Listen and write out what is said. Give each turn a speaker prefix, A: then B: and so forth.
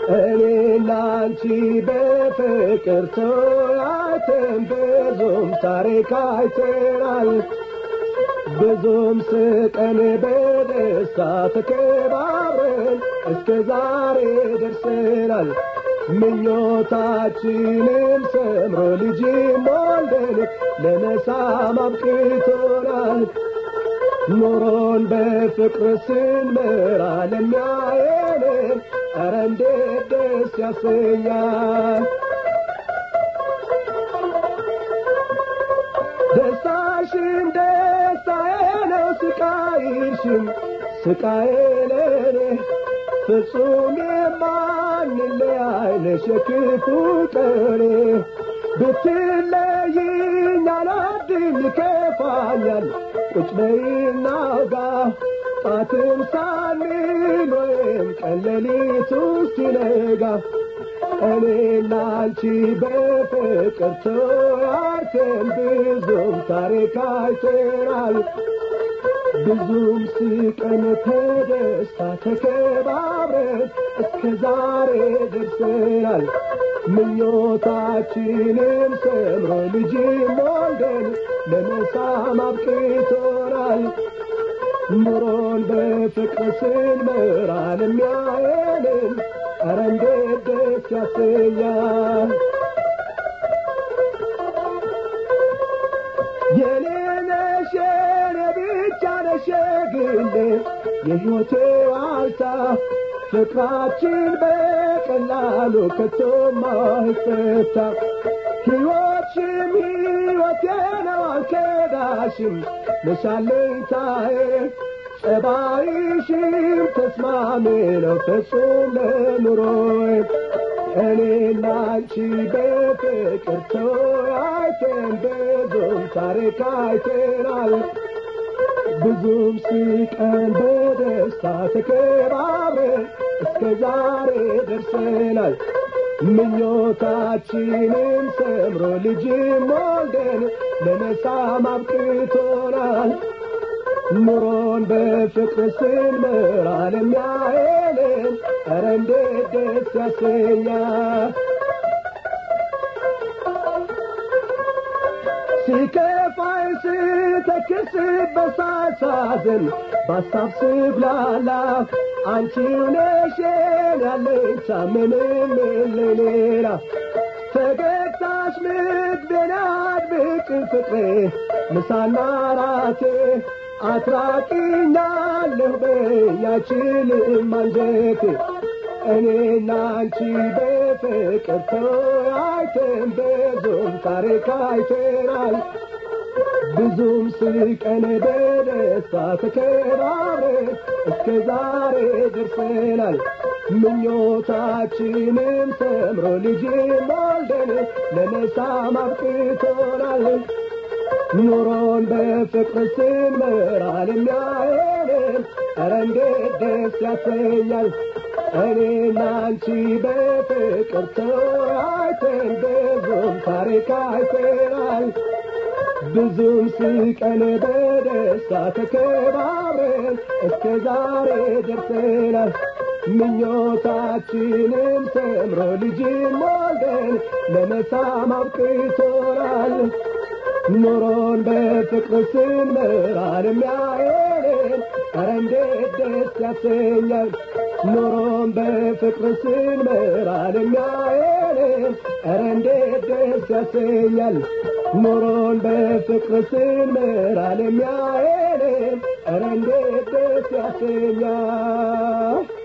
A: እኔና አንቺ በፍቅር ተወያይተን ብዙም ታሪክ አይተናል። ብዙም ስቀን በደስታ ተከባብረን እስከ ዛሬ ደርሰናል። ምኞታችንም ሰምሮ ልጅ ወልደን ለመሳም አብቅቶናል። ኑሮን በፍቅር ስንመራ ለሚያየን ኧረ እንዴት ደስ ያሰኛል። ደስታሽን ደስታዬ ነው፣ ስቃይሽም ስቃዬ ለኔ ፍጹም የማንለያይ ነሽ የክፉ ቀኔ ብትለይኝ አልወድም ይከፋኛል ቁጭ በይና አውጋ ጣትም ሳንል ወይም ቀን ሌሊቱ ሲነጋ እኔና አንቺ በፍቅር ተወያይተን ብዙም ታሪክ አይተናል። ብዙም ስቀን ተደስታ ተከባብረን እስከ ዛሬ ደርሰናል። ምኞታችንም ሰምሮ ልጅም ወልደን ለመሳም አብቅቶናል። ኑሮን በፍቅር ስንመራ ለሚያየንን ኧረ እንዴት ደስ ያሰኛል። የኔ ነሽ የኔ ብቻ ነሽ የግሌ የሕይወቴ ዋልታ ፍቅራችን በቀላሉ ከቶም አይፈታ። ሕይወትሽም ሕይወቴ ነው አልከዳሽም ነሻለኝታዬ ጸባይሽም ተስማሚ ነው ፍጹም ለኑሮዬ እኔና አንቺ በፍቅር ተወያይተን ብዙም ታሪክ አይተናል። ብዙም ስቀን በደስታ ተከባብረን እስከ ዛሬ ደርሰናል። ምኞታችንም ሰምሮ ልጅም ወልደን ለመሳም አብቅቶናል። ኑሮን በፍቅር ስንመራ ለሚያየንን ኧረ እንዴት ደስ ያሰኛል። ሲከፋኝ ስተክስ በሳሳዝን በሀሳብ ስብላላ አንቺው ነሽ ያለኝታ ምንም የለኝ ሌላ ፈገግታሽ ምግቤን አድብቅ ፍቅሬ ምሳና ራቴ አትራቂኛለሁ በያችልም አንጀቴ እኔና አንቺ በፍቅር ተወያይተን ብዙም ታሪክ አይተናል። ብዙም ስቀን በደስታ ተከባብረን እስከ ዛሬ ደርሰናል። ምኞታችንም ሰምሮ ልጅም ወልደን ለመሳም አብቅቶናል። ኑሮን በፍቅር ስንመራ ለሚያየንን ኧረ እንዴት ደስ ያሰኛል። እኔና አንቺ በፍቅር ተወያይተን ብዙም ታሪክ አይተናል። ብዙም ስቀን በደስታ ተከባብረን እስከ ዛሬ ደርሰናል። ምኞታችንም ሰምሮ ልጅም ወልደን ለመሳም አብቅቶናል። ኑሮን በፍቅር ስንመራ ለሚያየንን ኧረ እንዴት ደስ ያሰኛል። ኑሮን በፍቅር ስንመራ ለሚያየንን ኧረ እንዴት ደስ ያሰኛል። ኑሮን በፍቅር ስንመራ ለሚያየንን ኧረ እንዴት ደስ ያሰኛል።